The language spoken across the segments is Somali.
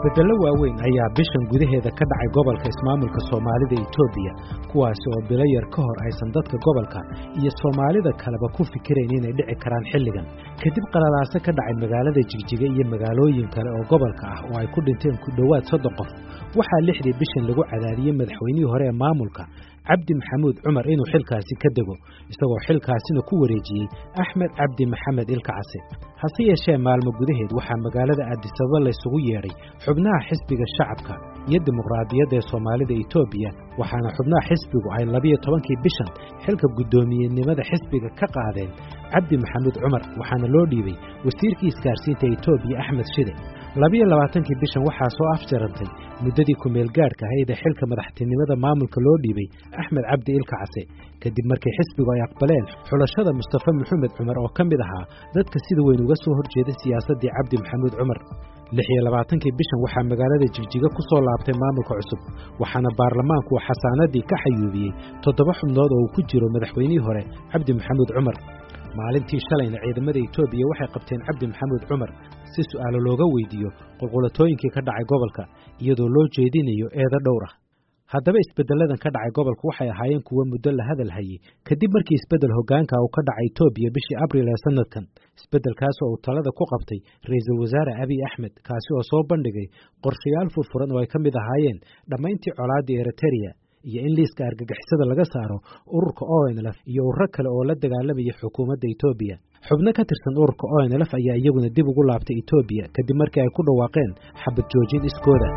isbeddello waaweyn ayaa bishan gudaheeda ka dhacay gobolka ismaamulka soomaalida etoobiya kuwaasi oo bilo yar ka hor aysan dadka gobolka iyo soomaalida kaleba ku fikirayn inay dhici karaan xilligan kadib qalalaase ka dhacay magaalada jigjiga iyo magaalooyin kale oo gobolka ah oo ay ku dhinteen ku dhowaad soddon qof waxaa lixdii bishan lagu cadaadiyey madaxweynihii hore ee maamulka cabdi maxamuud cumar inuu xilkaasi ka dego isagoo xilkaasina ku wareejiyey axmed cabdi maxamed ilkacase hase yeeshee maalmo gudaheed waxaa magaalada aadisababa laysugu yeedhay xubnaha xisbiga shacabka iyo dimuqraadiyadda ee soomaalida etoobiya waxaana xubnaha xisbigu ay labiyo tobankii bishan xilka guddoomiyenimada xisbiga ka qaadeen cabdi maxamuud cumar waxaana loo dhiibay wasiirkii isgaarsiinta etoobiya axmed shide labiyo labaatankii bishan waxaa soo afjarantay muddadii ku-meelgaadhka ahayd ee xilka madaxtinimada maamulka loo dhiibay axmed cabdi ilkacase kadib markii xisbigu ay aqbaleen xulashada mustafa maxamed cumar oo ka mid ahaa dadka sida weyn uga soo horjeeday siyaasaddii cabdi maxamuud cumar lix iyo labaatankii bishan waxaa magaalada jigjiga ku soo laabtay maamulka cusub waxaana baarlamaanku uu xasaanadii ka xayuubiyey toddoba xubnood oo uu ku jiro madaxweynihii hore cabdi maxamuud cumar maalintii shalayna ciidamada etoobiya waxay qabteen cabdi maxamuud cumar si su'aalo looga weydiiyo qulqulatooyinkii ka dhacay gobolka iyadoo loo jeedinayo eedo dhowr ah haddaba isbeddelladan ka dhacay gobolka waxay ahaayeen kuwo muddo la hadal hayey kadib markii isbeddel hoggaanka uu ka dhacay etoobiya bishii abriil ee sannadkan isbeddelkaas oo uu talada ku qabtay ra-iisul wasaare abiy axmed kaasi oo soo bandhigay qorshayaal furfuran oo ay ka mid ahaayeen dhammayntii colaaddii eritereya iyo in liiska argagixisada laga saaro ururka onlf iyo ururo kale oo la dagaalamaya xukuumadda etoobiya xubno ka tirsan ururka onlf ayaa iyaguna dib ugu laabtay etoobiya kadib markii ay ku dhawaaqeen xabad joojin iskooda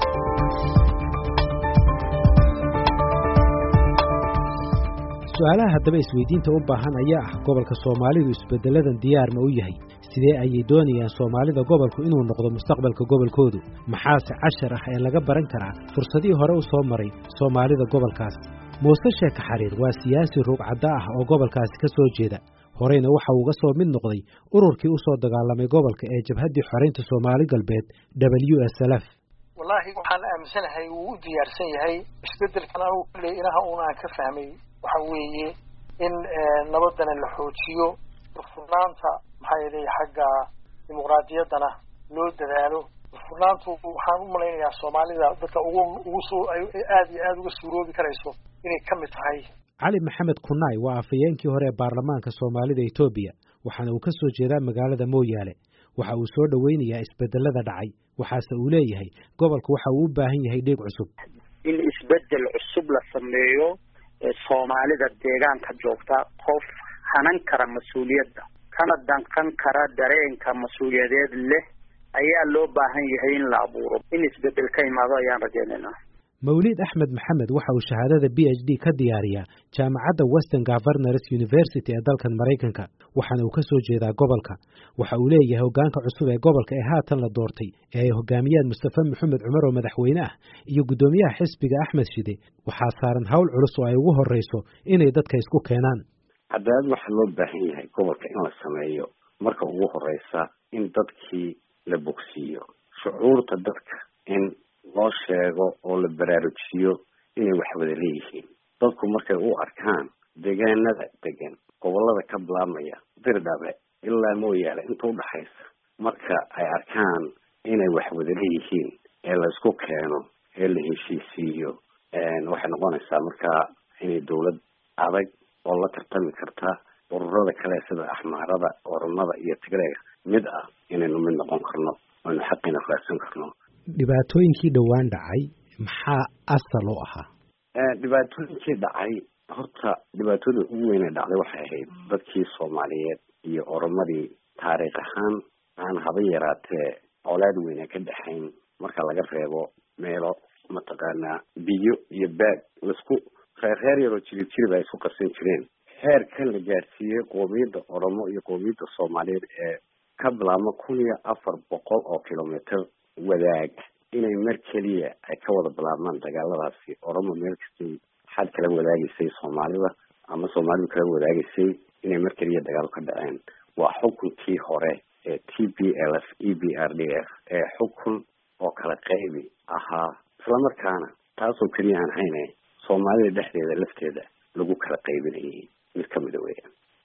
su-aalaha haddaba isweydiinta u baahan ayaa ah gobolka soomaalidu isbeddeladan diyaar ma u yahay sidee ayay doonayaan soomaalida gobolku inuu noqdo mustaqbalka gobolkoodu maxaase cashar ah ee laga baran karaa fursadihii hore u soo maray soomaalida gobolkaas muuse sheeka xariir waa siyaasi ruugcadda ah oo gobolkaasi ka soo jeeda horeyna waxa uu uga soo mid noqday ururkii u soo dagaalamay gobolka ee jabhaddii xoraynta soomaali galbeed w s lf wallaahi waxaan aaminsanahay wuu u diyaarsan yahay isbeddelkan anugu kulley ilaha uun aan ka fahmay waxa weeye in nabadana la xoojiyo furfurnaanta maxaa yeelay xagga dimuqraadiyaddana loo dadaalo furfurnaantu waxaan u malaynayaa soomaalida dadka ugu ugu soo aad iyo aada uga suuroobi karayso inay ka mid tahay cali maxamed kunaay waa afhayeenkii hore ee baarlamaanka soomaalida etoobiya waxaana uu ka soo jeedaa magaalada mooyaale waxa uu soo dhoweynayaa isbedelada dhacay waxaase uu leeyahay gobolku waxa uu u baahan yahay dheeg cusub in isbedel cusub la sameeyo soomaalida deegaanka joogta qof hanan kara mas-uuliyadda kana danqan kara dareenka mas-uuliyadeed leh ayaa loo baahan yahay in la abuuro in isbedel ka imaado ayaan rajaynaynaa mawliid axmed maxamed waxa uu shahaadada b h d ka diyaariyaa jaamacadda western governors university ee dalkan maraykanka waxaana uu ka soo jeedaa gobolka waxa uu leeyahay hoggaanka cusub ee gobolka ee haatan la doortay ee ay hogaamiyaan mustafa maxamed cumar oo madaxweyne ah iyo guddoomiyaha xisbiga axmed shide waxaa saaran hawl culus oo ay ugu horreyso inay dadka isku keenaan cadaalad waxaa loo baahan yahay gobolka in la sameeyo marka ugu horeysa in dadkii la bogsiiyo shucuurta dadka in loo sheego oo la baraarujiyo inay wax wada leeyihiin dadku markay u arkaan deegaanada degan gobolada ka bilaabmaya dirdhabe ilaa mooyaale inta udhaxaysa marka ay arkaan inay wax wada leeyihiin ee laysku keeno ee la heshiisiiyo waxay noqonaysaa markaa inay dawlad adag oo la tartami karta ururada kale sida axmaarada oromada iyo tigreega mid ah inaynu mid noqon karno aynu xaqiina raadsan karno dhibaatooyinkii dhowaan dhacay maxaa asal u ahaa dhibaatooyinkii dhacay horta dhibaatooda ugu weyne dhacday waxay ahayd dadkii soomaaliyeed iyo oromadii taariikh ahaan aan haba yaraatee colaad weyne ka dhexayn marka laga reebo meelo mataqaanaa biyo iyo baag laisku reer reer yaroo jirib jirib ay isku qarsan jireen heerkan la gaadhsiiyey qoomiyadda oromo iyo qoomiyadda soomaaliyeed ee ka bilaabma kun iyo afar boqol oo kilomitr wadaag inay mar keliya ay ka wada bilaabmaan dagaaladaasi oromo meel kastay xad kala wadaagaysay soomaalida ama soomaalidu kala wadaagaysay inay mar keliya dagaal ka dhaceen waa xukunkii hore ee t b l f e b r d f ee xukun oo kala qaybi ahaa islamarkaana taasoo keliya aan hayne soomaalida dhexdeeda lafteeda lagu kala qaybinayay mid kamida weeyaan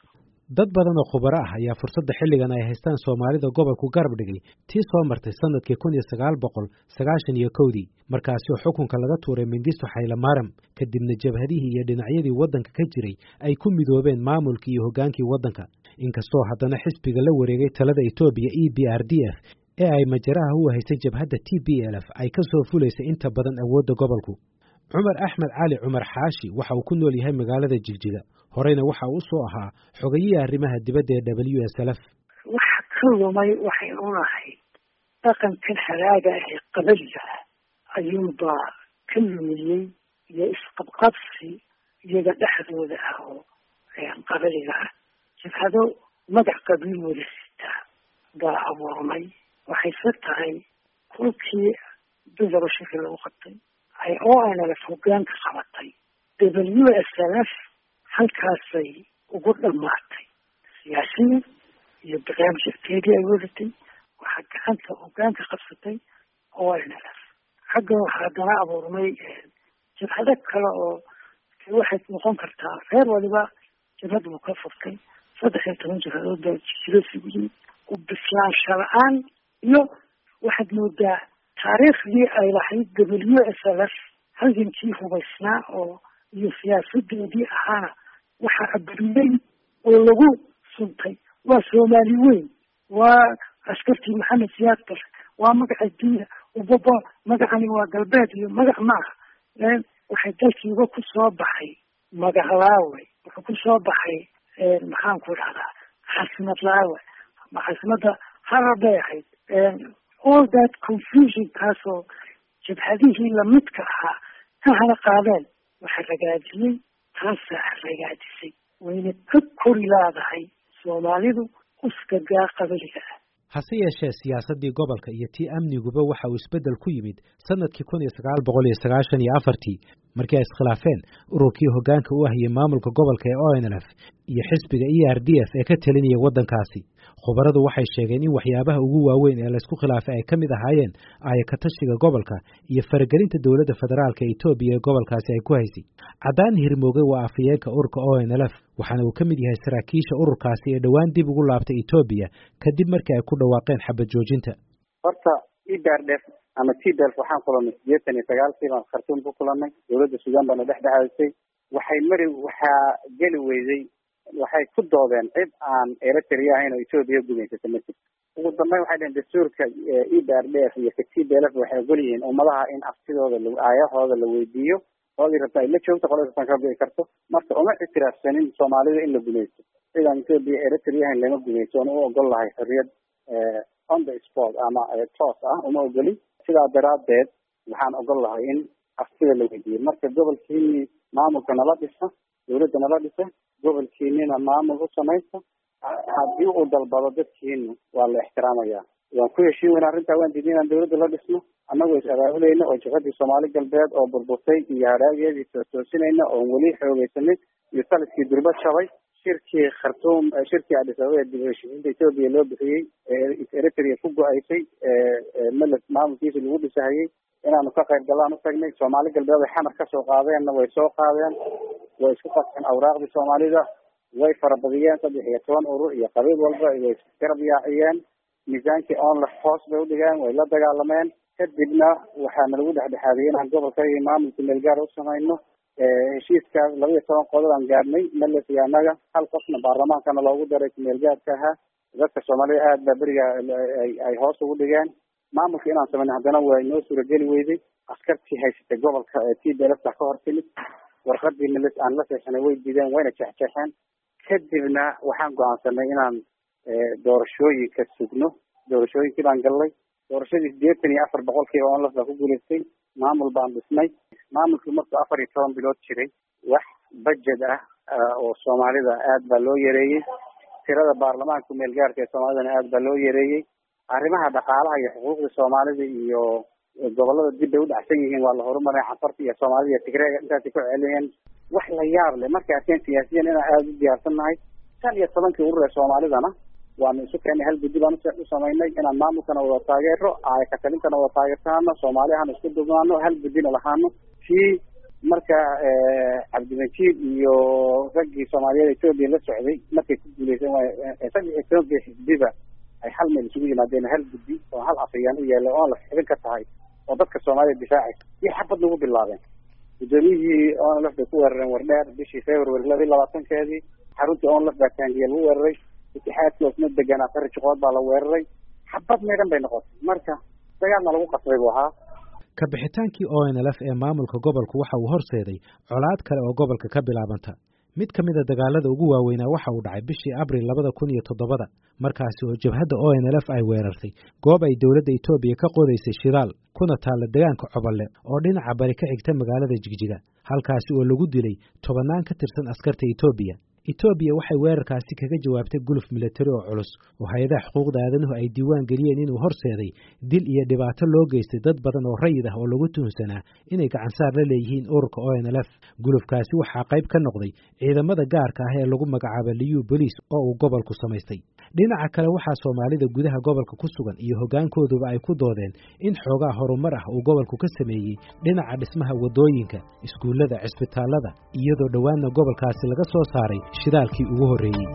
dad badan oo khubaro ah ayaa fursadda xilligan ay haystaan soomaalida gobolku garab dhigay tii soo martay sannadkii kun iyo sagaal boqol sagaashan iyo kowdii markaasi oo xukunka laga tuuray mingisto xaylamaram kadibna jabhadihii iyo dhinacyadii waddanka ka jiray ay ku midoobeen maamulkii iyo hoggaankii waddanka inkastoo haddana xisbiga la wareegay talada etoobiya e b r d f ee ay majaraha u haysay jabhadda t b l f ay ka soo fulaysay inta badan awoodda gobolku cumar axmed cali cumar xaashi waxa uu ku nool yahay magaalada jigjiga horeyna waxa uu soo ahaa xogayihii arrimaha dibadda ee w s l f waxa ka lumay waxay unahay dhaqankan halaaga ah ee qabaliga ah ayuunbaa ka lumiyey iyo isqabqabsi iyaga dhexdooda ah oo qabaliga ah jabhado magac qabiil wada sitaa baa abuurmay waxayse tahay kolkii dudaba shirki lagu qabtay ay o n l f hogaanka qabatay w s l f halkaasay ugu dhamaatay siyaasiyan iyo barnaamijkeedii ay wadatay waxaa gacanta hogaanka qabsatay o n l f xagga waxaa haddana abuurmay jabhado kale oo waxay noqon kartaa reer waliba jabhad buu ka furtay saddex iyo toban jabhadood baa jiro isugu yimid u bislaansha la-aan iyo waxaad moodaa taariikhdii ay lahayd w s l f halgankii hubaysnaa oo iyo siyaasadeedii ahaana waxaa aburiyey oo lagu suntay waa soomaali weyn waa askartii maxamed siyaad bar waa magaca diina ubaba magacani waa galbeed iyo magac maaha waxay dalkiiba ku soo baxay magahlaawe wuxuu ku soo baxay maxaan ku dhahdaa xasimad laawe ama xasimada harar bay ahayd all that confusion kaasoo jabhadihii lamidka ahaa ka hana qaadeen waxa ragaadiyey taasaa ragaadisay wayna ka kori laadahay soomaalidu uskagaa qabaliga ah hase yeeshee siyaasaddii gobolka iyo tii amniguba waxa uu isbeddel ku yimid sannadkii kun iyo sagaal boqol iyo sagaashan iyo afartii markii ay iskhilaafeen ururkii hoggaanka u ahiyey maamulka gobolka ee o n l f iyo xisbiga e r d f ee ka telinaya waddankaasi khubaradu waxay sheegeen in waxyaabaha ugu waaweyn ee laysku khilaafay ay ka mid ahaayeen aayakatashiga gobolka iyo faragelinta dowladda federaalka etoobiya ee gobolkaasi ay ku haysay caddaan hirmooge waa afhayeenka ururka o n l f waxaana uu ka mid yahay saraakiisha ururkaasi ee dhowaan dib ugu laabtay etoobiya kadib markii ay ku dhawaaqeen xabad joojinta horta ebrdf ama tbelf waxaan kulanay sideetan iyo sagaalkii baan khartuum ku kulanay dowladda suudaan baana dhex dhexaysay waxay mari waxaa geli weyday waxay ku doodeen cid aan eritrea ahayn oo etoobiya gumaysata ma jirto ugu dambeyn waxay dheheen dastuurka e b r d f iyo ka t b l f waxay ogol yihiin ummadaha in aftidooda aayahooda la weydiiyo qoladii rabta ay la joogto qoladii rabtaan ka bii karto marka uma ictiraafsanin soomaalida in la gumaysto sidaan etoobiya eritrea ahayn lama gumaysto oon u ogol lahay xorriyad on the sport ama toos ah uma ogolin sidaa daraaddeed waxaan ogol lahay in aftida la weydiiyo marka gobolkiini maamulka nala dhisa dawladda nala dhisa gobolkiinina maamul u samaysta haddii uu dalbado dadkiina waa la ixtiraamaya waan ku heshiin weyna arrintaa waan diidin inaan dawladda la dhisno annagoo is abaabulayna oo jabhadii soomaali galbeed oo burburtay iyo hadhaageedii toosinayna oon weli xoogeysanin iyo taliskii durba jabay shirkii khartuum shirkii adis ababa ee dib u heshiisiinta etoobiya loo bixiyey ee eritrea ku go-aysay meles maamulkiisa lagu dhisahayey inaanu ka qayb galaan u tagnay soomaali galbeed ay xamar kasoo qaadeenna way soo qaadeen way isku qaseen awraaqdii soomaalida way farabadiyeen saddex iyo toban urur iyo qabiil walba way garab yaaciyeen miisaankii onlef hoos bay udhigeen way la dagaalameen kadibna waxaana lagu dhexdhexaadiyey inaan gobolka iyo maamulka meelgaar u samayno heshiiskaas laba iyo toban qodob aan gaadhnay meles iyo annaga hal qofna baarlamaankana loogu daray kumeelgaarka ahaa dadka soomaalida aad baa beriga ay hoos ugu dhigeen maamulka inaan samayno haddana waa inoo suurageli weyday askartii haysatay gobolka t b l f ka hor timid warqadii meles aan la seexanay way diideen wayna jexjeexeen kadibna waxaan go-aansanay inaan doorashooyinka sugno doorashooyinkii baan gallay doorashadii sideetan iyo afar boqolkiiba onlaf baa ku guulaystay maamul baan dhisnay maamulkii markuu afar iyo toban bilood jiray wax budget ah oo soomaalida aad baa loo yareeyey tirada baarlamaanka meelgaarka ee soomaalidana aad baa loo yareeyey arrimaha dhaqaalaha iyo xuquuqda soomaalida iyo gobolada dib bay udhacsan yihiin waa la horumaray cafarta iyo soomaalida iyo tigreega intaasay ku celiyeen wax la yaab leh markay arkeen siyaasiyan inaan aada u diyaarsan nahay shan iyo tobankii urur ee soomaalidana waanu isu keenay hal guddi baan u samaynay inaan maamulkana wada taageero aayakatalintana wada taageertaano soomaali ahaan isku dubnaano hal guddina lahaano kii marka cabdimajiid iyo raggii soomaaliyeed etoobiya la socday markay ku guuleysan waay raggi etoobiya xisbiba ay hal meel isugu yimaadeen hal guddi oo hal afayaan u yaallay oon la xibin ka tahay oo dadka soomaalida difaacaysa iyo xabad lagu bilaabeen guddoomiyihii onlf bay ku weerareen wardheer bishii february laba iyo labaatankeedii xaruntii onlf baa taangiya lagu weeraray itixaadkii osma deganaa fari jiqood baa la weeraray xabad meedhan bay noqotay marka dagaalna lagu qasbay buu ahaa ka bixitaankii o n l f ee maamulka gobolku waxa uu horseeday colaad kale oo gobolka ka bilaabanta mid ka mid a dagaalada ugu waaweynaa waxa uu dhacay bishii abril labada kun iyo toddobada markaasi oo jabhadda o n l f ay weerartay goob ay dowladda etoobiya ka qodaysay shidaal kuna taalla degaanka cobolle oo dhinaca bari ka xigta magaalada jigjiga halkaasi oo lagu dilay tobannaan ka tirsan askarta etoobiya etoobiya waxay weerarkaasi kaga jawaabtay guluf milatari oo culus oo hay-adaha xuquuqda aadanuhu ay diiwaan geliyeen inuu horseeday dil iyo dhibaato loo geystay dad badan oo rayid ah oo lagu tuhunsanaa inay gacansaar la leeyihiin ururka o n l f gulufkaasi waxaa qayb ka noqday ciidamada gaarka ah ee lagu magacaaba liyu boliis oo uu gobolku samaystay dhinaca kale waxaa soomaalida gudaha gobolka ku sugan iyo hoggaankooduba ay ku doodeen in xoogaa horumar ah uu gobolku ka sameeyey dhinaca dhismaha waddooyinka iskuullada cisbitaallada iyadoo dhowaanna gobolkaasi laga soo saaray shidaalkii ugu horreeyey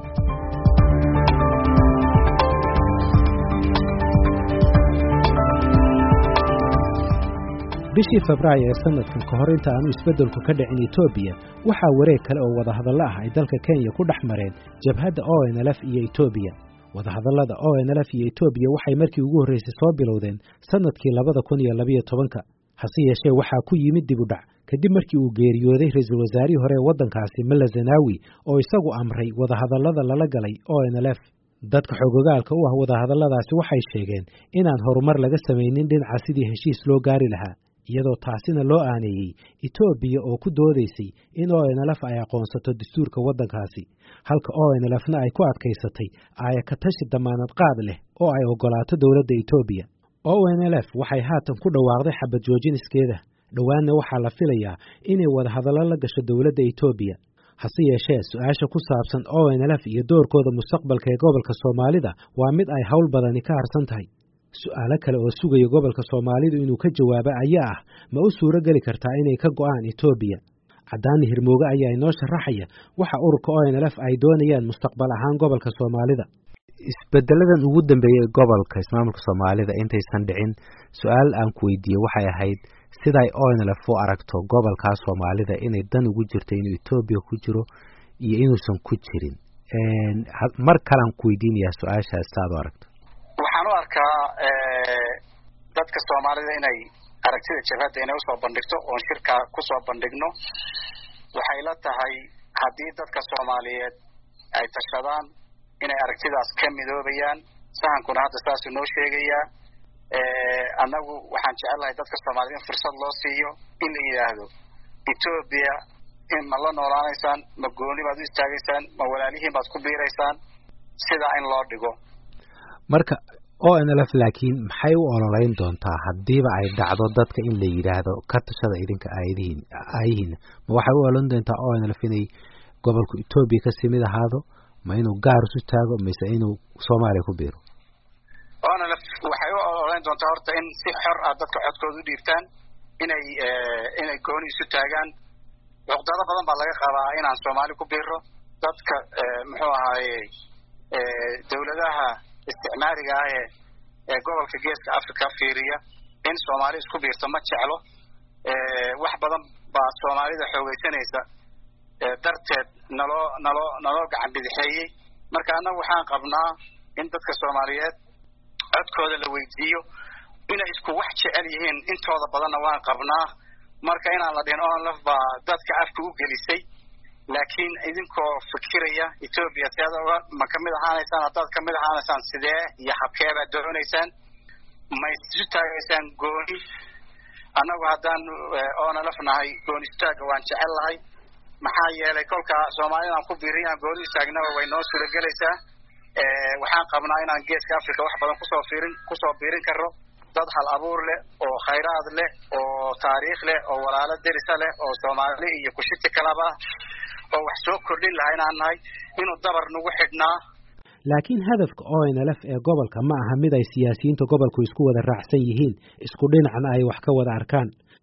bishii febraayo ee sanadkan ka hor inta aanu isbeddelku ka dhicin etoobiya waxaa wareeg kale oo wadahadallo ah ay dalka kenya ku dhex mareen jabhadda o n l f iyo etoobiya wadahadallada o n l f iyo etoobiya waxay markii ugu horraysay soo bilowdeen sannadkii labada kun iyo labayo tobanka hase yeeshee waxaa ku yimid dib u dhac kadib markii uu geeriyooday ra-iisul wasaarihii hore ee waddankaasi malla zanaawi oo isagu amray wadahadallada lala galay o n l f dadka xoogogaalka u ah wadahadalladaasi waxay sheegeen inaan horumar laga samaynin dhinaca sidii heshiis loo gaari lahaa iyadoo taasina loo aaneeyey etoobiya oo ku doodaysay in o n l f ay aqoonsato dastuurka waddankaasi halka o n l fna ay ku adkaysatay aaya ka tashi damaanad qaad leh oo ay oggolaato dowladda etoobiya o n l f waxay haatan ku dhawaaqday xabad joojiniskeeda dhowaanna waxaa la filayaa inay wadahadallo la gasho dowladda etoobiya hase yeeshee su-aasha ku saabsan o n l f iyo doorkooda mustaqbalka ee gobolka soomaalida waa mid ay howl badani ka harsan tahay su-aalo kale oo sugaya gobolka soomaalidu inuu ka jawaabo ayaa ah ma u suuro geli kartaa inay ka go'aan etoobiya caddaani hirmooge ayaa inoo sharaxaya waxa ururka o n l f ay doonayaan mustaqbal ahaan gobolka soomaalida isbedeladan ugu dambeeyey gobolka ismaamulka soomaalida intaysan dhicin su-aal aan ku weydiiye waxay ahayd siday o n l f u aragto gobolkaa soomaalida inay dan ugu jirto inuu etoobiya ku jiro iyo inuusan ku jirin mar kalean ku weydiinayaa su-aashaas saad u aragto waxaan u arkaa dadka soomaalida inay aragtida jabhadda inay usoo bandhigto oon shirka kusoo bandhigno waxay la tahay haddii dadka soomaaliyeed ay tashadaan inay aragtidaas ka midoobayaan sahankuna hadda saasuu noo sheegayaa annagu waxaan jecelnahay dadka soomaaliyed in fursad loo siiyo in la yidhaahdo etoobiya ma la noolaanaysaan ma gooni baad u istaagaysaan ma walaalihiin baad ku biiraysaan sidaa in loo dhigo marka o n l f laakiin maxay u ololeyn doontaa haddiiba ay dhacdo dadka in la yidhaahdo ka tashada idinka aayadihiin aayihiina ma waxay u ololeyn doontaa o n l f inay gobolku etoobiya kasii mid ahaado ma inuu gaar isu taago mise inuu soomaaliya ku biiro o n l f waxay u ololeyn doontaa horta in si xor ah dadka codkooda u dhiibtaan inay inay gooni isu taagaan cuqdado badan baa laga qabaa inaan soomaali ku biiro dadka muxuu ahaaye dawladaha isticmaariga ah ee ee gobolka geeska africa fiiriya in soomaali isku biirto ma jeclo wax badan baa soomaalida xoogeysanaysa darteed naloo naloo naloo gacan bidixeeyey marka annagu waxaan qabnaa in dadka soomaaliyeed codkooda la weydiiyo inay isku wax jecel yihiin intooda badanna waan qabnaa marka inaan la dhihin onlf baa dadka afka u gelisay laakiin idinkoo fikiraya etoobiya seada uga ma kamid ahaanaysaan haddaad kamid ahaanaysaan sidee iyo habkee baad doonaysaan ma isu taagaysaan gooni annagu haddaan onlf nahay gooni istaaga waan jecel lahay maxaa yeelay kolka soomaalidaan ku biirin aan gooni istaagnaba way noo suuragelaysaa waxaan qabnaa inaan geeska africa wax badan kusoo fiirin kusoo biirin karo dad hal abuur leh oo khayraad leh oo taariikh leh oo walaalo derisa leh oo soomaali iyo kushiti kalaba ah oo wax soo kordhin laha inaan nahay inuu dabar nagu xidhnaa laakiin hadafka o n l f ee gobolka ma aha mid ay siyaasiyiinta gobolku isku wada raacsan yihiin isku dhinacna ay wax ka wada arkaan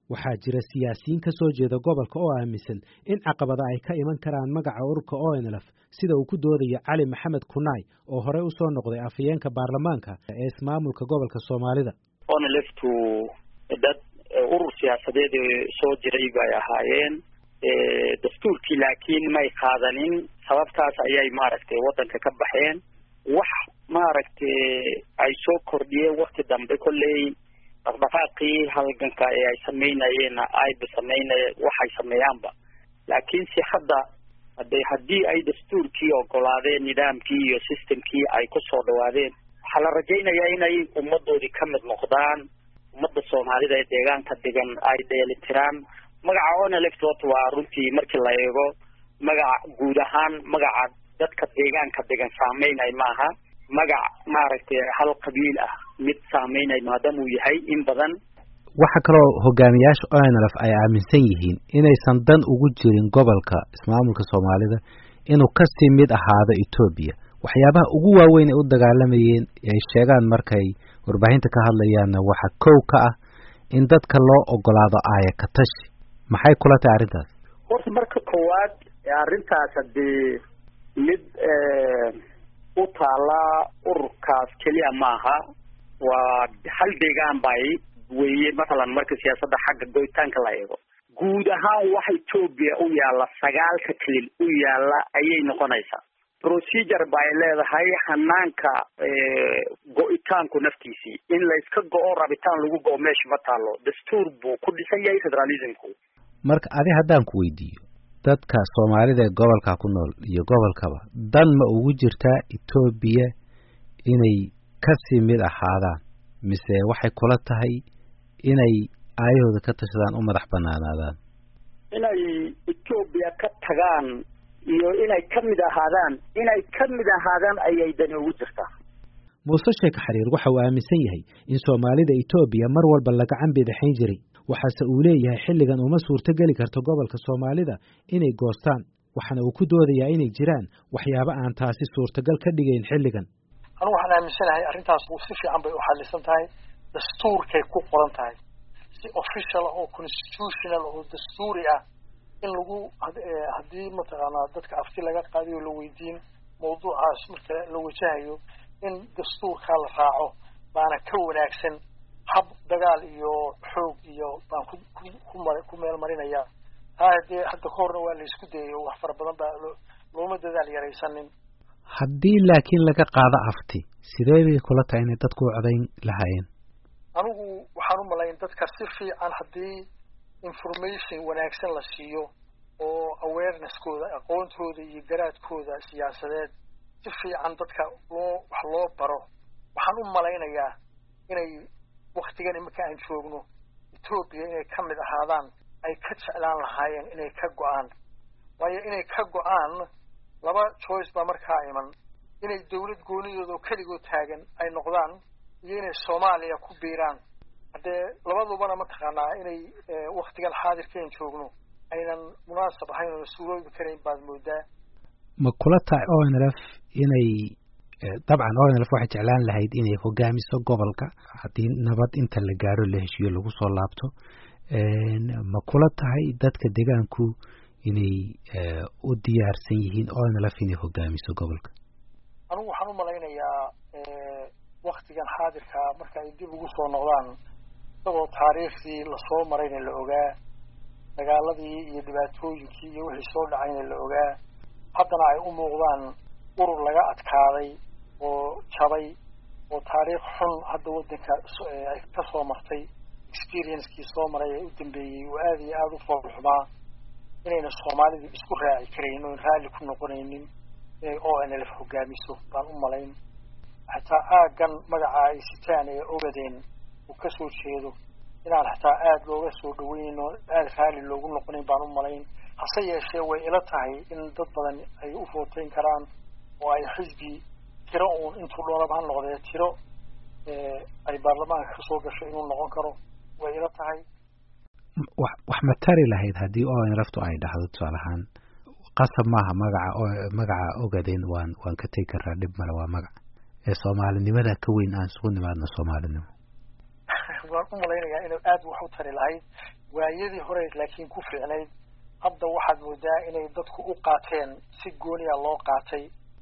waxaa jira siyaasiyiin ka soo jeeda gobolka oo aaminsan in caqabada ay ka iman karaan magaca ururka onlf sida uu ku doodayo cali maxamed kunaay oo horey u soo noqday afhayeenka baarlamaanka ee ismaamulka gobolka soomaalida onlftu dad urur siyaasadeed soo jiray bay ahaayeen dastuurkii laakiin may qaadanin sababtaas ayay maaragtay waddanka ka baxeen wax maaragtay ay soo kordhiyeen wakti dambe kolley dhaqdhaqaaqii halganka ee ay samaynayeenna ayba samaynay waxay sameeyaanba laakiinse hadda hade haddii ay dastuurkii ogolaadeen nidaamkii iyo systemkii ay ku soo dhawaadeen waxaa la rajaynayaa inay ummadoodii ka mid noqdaan ummadda soomaalida ee deegaanka degan ay dheelitiraan magaca oneleft horta waa runtii markii la eego magaca guud ahaan magaca dadka deegaanka degan saameynay maaha magac maaragtay hal qabiil ah mid saameynay maadaama uu yahay in badan waxaa kaloo hogaamiyaasha onlf ay aaminsan yihiin inaysan dan ugu jirin gobolka ismaamulka soomaalida inuu kasii mid ahaado etoobiya waxyaabaha ugu waaweyn ay u dagaalamayeen ay sheegaan markay warbaahinta ka hadlayaanna waxa kow ka ah in dadka loo ogolaado aaya katashi maxay kula tahay arrintaas horta marka koowaad arrintaas hadee mid u taala ururkaas keliya maaha waa hal deegaan bay weeye mathalan marka siyaasadda xagga goytaanka la eego guud ahaan waxa etoobiya u yaalla sagaalka kelil u yaalla ayay noqonaysaa procedure bay leedahay hanaanka go-itaanku naftiisii in layska go-o rabitaan lagu go-o meesha ma taalo dastuur buu ku dhisan yahay federalismku marka adi haddaan ku weydiiyo dadka soomaalida ee gobolka ku nool iyo gobolkaba dan ma ugu jirtaa etoobiya inay kasii mid ahaadaan mise waxay kula tahay inay aayahooda ka tashadaan u madax banaanaadaan inay etoobiya ka tagaan iyo inay ka mid ahaadaan inay ka mid ahaadaan ayay dani ugu jirtaa muuse sheekh xariir waxa uu aaminsan yahay in soomaalida etoobiya mar walba la gacan bidixayn jiray waxaase uu leeyahay xilligan uma suurto geli karto gobolka soomaalida inay goostaan waxaana uu ku doodayaa inay jiraan waxyaabo aan taasi suurtagal ka dhigayn xilligan anu waxaan aaminsanahay arrintaas si fiican bay u xalisan tahay dastuurkay ku qoran tahay si official ah oo constitutional oo dastuuri ah in lagu haddii mataqaanaa dadka afti laga qaadiyo la weydiin mawduucaas marka la wajahayo in dastuurkaa la raaco baana ka wanaagsan hab dagaal iyo xoog iyo baan ku ku ku meel marinaya taa hadee hadda ka horna waa la isku dayayo wax fara badan baa looma dadaal yaraysanin haddii laakiin laga qaado afti sidee bay kula tahay inay dadku u codayn lahaayeen anigu waxaan u malayn dadka si fiican haddii information wanaagsan la siiyo oo awareness-kooda aqoontooda iyo garaadkooda siyaasadeed si fiican dadka loo wax loo baro waxaan u malaynayaa inay waktigan iminka aan joogno etoobiya inay ka mid ahaadaan ay ka jeclaan lahaayeen inay ka go-aan waayo inay ka go-aan laba choice baa markaa iman inay dawlad goonidooda oo keligood taagan ay noqdaan iyo inay soomaaliya ku biiraan haddee labadubana mataqaanaa inay waktigan xaadirkaen joogno aynan munaasab ahayn oo suuroobi karayn baad moodaa ma kula tahay onlf inay dabcan onlf waxay jeclaan lahayd inay hogaamiso gobolka haddii nabad inta la gaaro la heshiiyo lagu soo laabto ma kula tahay dadka deegaanku inay u diyaarsan yihiin onlf inay hogaamiso gobolka anigu waxaan u malaynayaa waktigan xaadirka marka ay dib ugu soo noqdaan isagoo taariikhdii lasoo marayna la ogaa dagaaladii iyo dhibaatooyinkii iyo wixii soo dhacayna la ogaa haddana ay u muuqdaan urur laga adkaaday oo jabay oo taariikh xun hadda waddanka ay ka soo martay experiencekii soo maray ee u dambeeyey oo aada iyo aada u foolxumaa inayna soomaalidu isku raaci karayn oon raalli ku noqonaynin inay o n lf hogaamiso baan u malayn xataa aaggan magaca ay sitaan ee ogadeen uu ka soo jeedo inaan xataa aada looga soo dhaweynin oo aada raalli loogu noqonayn baan u malayn hase yeeshee way ila tahay in dad badan ay u footeyn karaan oo ay xisbi tiro uun intuu doonaba ha noqdee tiro ay baarlamaanka kasoo gasho inuu noqon karo way ila tahay wax wax ma tari lahayd haddii onlftu ay dhahdo tusaale ahaan qasab maaha magaca magaca ogaden waan waan ka tegi karaa dhib male waa magac ee soomaalinimada ka weyn aan isugu nimaadno soomaalinimo waan u malaynayaa inay aada wax u tari lahayd waayadii hore laakiin ku fiicnayd hadda waxaad moodaa inay dadku u qaateen si gooniya loo qaatay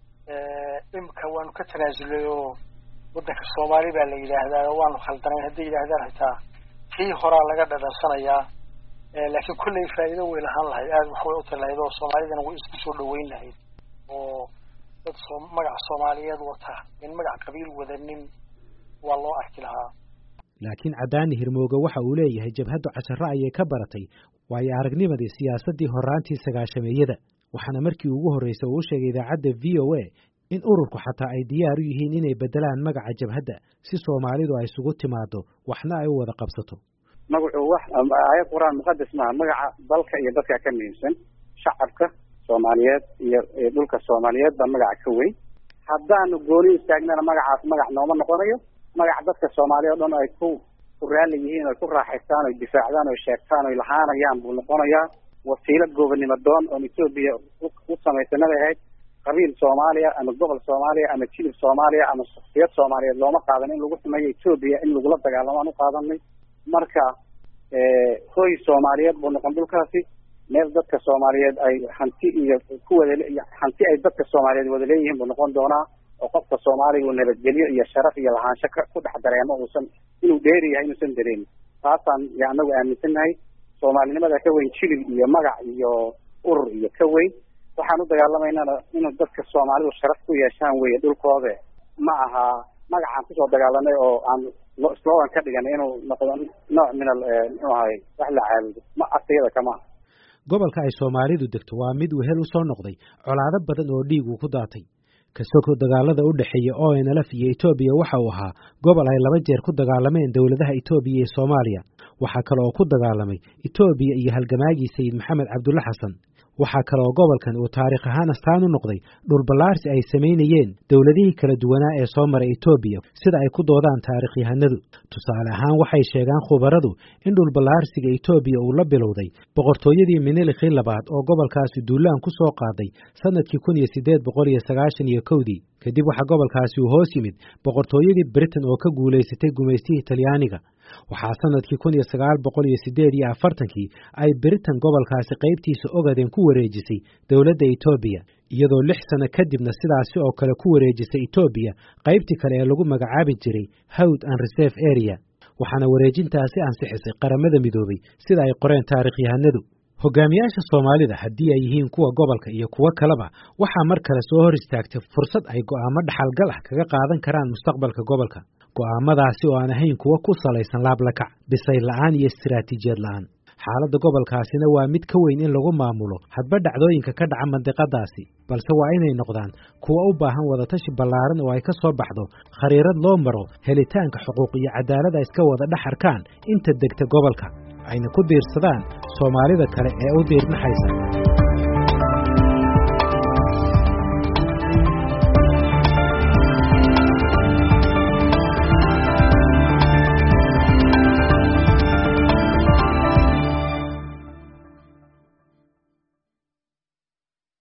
imika waanu ka tanaasulay oo waddanka soomaali baa la yidhaahdaa waanu khaldanayn hadday yidhaahdaan xitaa tii horaa laga dhadhansanayaa laakiin kolley faa'iido way lahaan lahayd aada wax way u tari lahayd oo soomaalidana way isku soo dhaweyn lahayd oo dad soo magaca soomaaliyeed wata in magac qabiil wadanin waa loo arki lahaa laakiin cadaani hirmooge waxa uu leeyahay jabhaddu casharro ayay ka baratay waayo aragnimadii siyaasaddii horraantii sagaashameeyada waxaana markii ugu horreysay uu u sheegay idaacadda v o a in ururku xataa ay diyaar u yihiin inay beddelaan magaca jabhadda si soomaalidu ay isugu timaado waxna ay u wada qabsato magacu wax aayad qur-aan muqadas maaha magaca dalka iyo dadka ka muhiimsan shacabka soomaaliyeed iyo dhulka soomaaliyeed baa magaca ka weyn haddaanu gooni istaagnana magacaas magac nooma noqonayo magac dadka soomaaliya o dhan ay ku ku raalli yihiin oy ku raaxaystaan oy difaacdaan oy sheegtaan oy lahaanayaan buu noqonayaa wasiilo goobonimo doon oon etoobiya u samaysanabay ahayd qabiil soomaaliya ama gobol soomaaliya ama jilib soomaaliya ama shaksiyad soomaaliyeed looma qaadan in lagu sameeyo etoobiya in lagula dagaalamo aan u qaadanay marka hoy soomaaliyeed buu noqon dhulkaasi meel dadka soomaaliyeed ay hanti iyo ku wada hanti ay dadka soomaaliyeed wada leeyihiin buu noqon doonaa oo qofka soomaaliga uu nabadgelyo iyo sharaf iyo lahaansho ka ku dhex dareemo uusan inuu dheeri yahay inuusan dareemin taasaan ya anagu aaminsannahay soomaalinimada ka weyn jilib iyo magac iyo urur iyo ka weyn waxaan u dagaalamaynana inuu dadka soomaalidu sharaf ku yeeshaan weye dhulkoode ma aha magacaan kusoo dagaalanay oo aan slogan ka dhiganay inuu noqdo nooc min al muxuu ahay wax la caabudo ma asiyada kama aha gobolka ay soomaalidu degto waa mid wehel u soo noqday colaado badan oo dhiig uu ku daatay kasoko dagaalada u dhexeeya o n lf iyo etoobiya waxa uu ahaa gobol ay laba jeer ku dagaalameen dowladaha etoobiya iyo soomaaliya waxaa kale oo ku dagaalamay etoobiya iyo halgamaagii sayid maxamed cabdulle xasan waxaa kale oo gobolkan uu taariikh ahaan astaan u noqday dhulballaarsi ay samaynayeen dowladihii kala duwanaa ee soo maray etoobiya sida ay ku doodaan taarikhyahanadu tusaale ahaan waxay sheegaan khubaradu in dhulballaarsiga etoobiya uu la bilowday boqortooyadii minilikhii labaad oo gobolkaasi duulaan ku soo qaaday sannadkii kun iyo siddeed boqol iyo sagaashan iyo kowdii kadib waxaa gobolkaasi uu hoos yimid boqortooyadii britain oo ka guulaysatay gumaystihii talyaaniga waxaa sannadkii kun iyo sagaal boqol iyo siddeed iyo afartankii ay britain gobolkaasi qaybtiisa ogaden ku wareejisay dowladda etoobiya iyadoo lix sano kadibna sidaasi oo kale ku wareejisay etoobiya qaybtii kale ee lagu magacaabi jiray howd and reserve area waxaana wareejintaasi ansixisay qaramada midoobay sida ay qoreen taarikhyahanadu hogaamiyaasha soomaalida haddii ay yihiin kuwa gobolka iyo kuwo kaleba waxaa mar kale soo hor istaagtay fursad ay go'aamo dhaxalgal ah kaga qaadan karaan mustaqbalka gobolka go'aamadaasi oo aan ahayn kuwo ku salaysan laablakac bisayl la'aan iyo istiraatiijiyad la'aan xaaladda gobolkaasina waa mid ka weyn in lagu maamulo hadba dhacdooyinka ka dhaca mandiqadaasi balse waa inay noqdaan kuwa u baahan wadatashi ballaaran oo ay ka soo baxdo khariirad loo maro helitaanka xuquuq iyo cadaalada iska wada dhex arkaan inta degta gobolka ayna ku diirsadaan soomaalida kale ee u diirnaxaysa